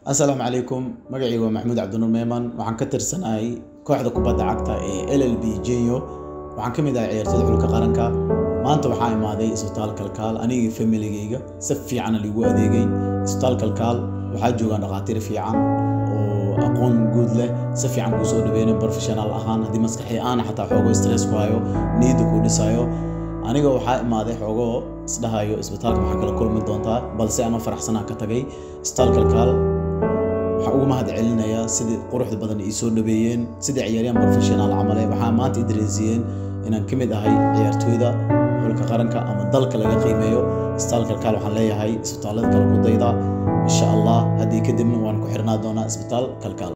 asalaamu calaykum magacayga waa maxamuud cabdinuur meeman waxaan ka tirsanahay kooxda kubadda cagta ee l l b jenyo waxaan ka mid ahay ciyaartooyda xulka qaranka maanta waxaa imaaday isbitaal kalkaal anigii familigayga si fiicana liigu adeegay isbitaal kalkaal waxaa joogaan dhakhaatiir fiican oo aqoon guud leh si fiican kuu soo dhaweynayo professional ahaan haddii maskaxi aana xataa xoogo stress ku hayo niyadda kuu dhisayo aniga waxaa imaaday xoogoo isdhahayo isbitaalka maxaa kala kulmi doontaa balse anoo faraxsanaa ka tagay isbitaal kalkaal waxaan ugu mahad celinayaa sidii quruxda badan ii soo dhaweeyeen sidii ciyaaryahan professional camale waxaa maanta i dareensiyeen inaan ka mid ahay ciyaartooyda xulka qaranka ama dalka laga qiimeeyo isbitaal kalkaal waxaan leeyahay isbitaallada kale ku dayda insha allah haddii kadibna waan ku xirnaa doonaa isbitaal kalkaal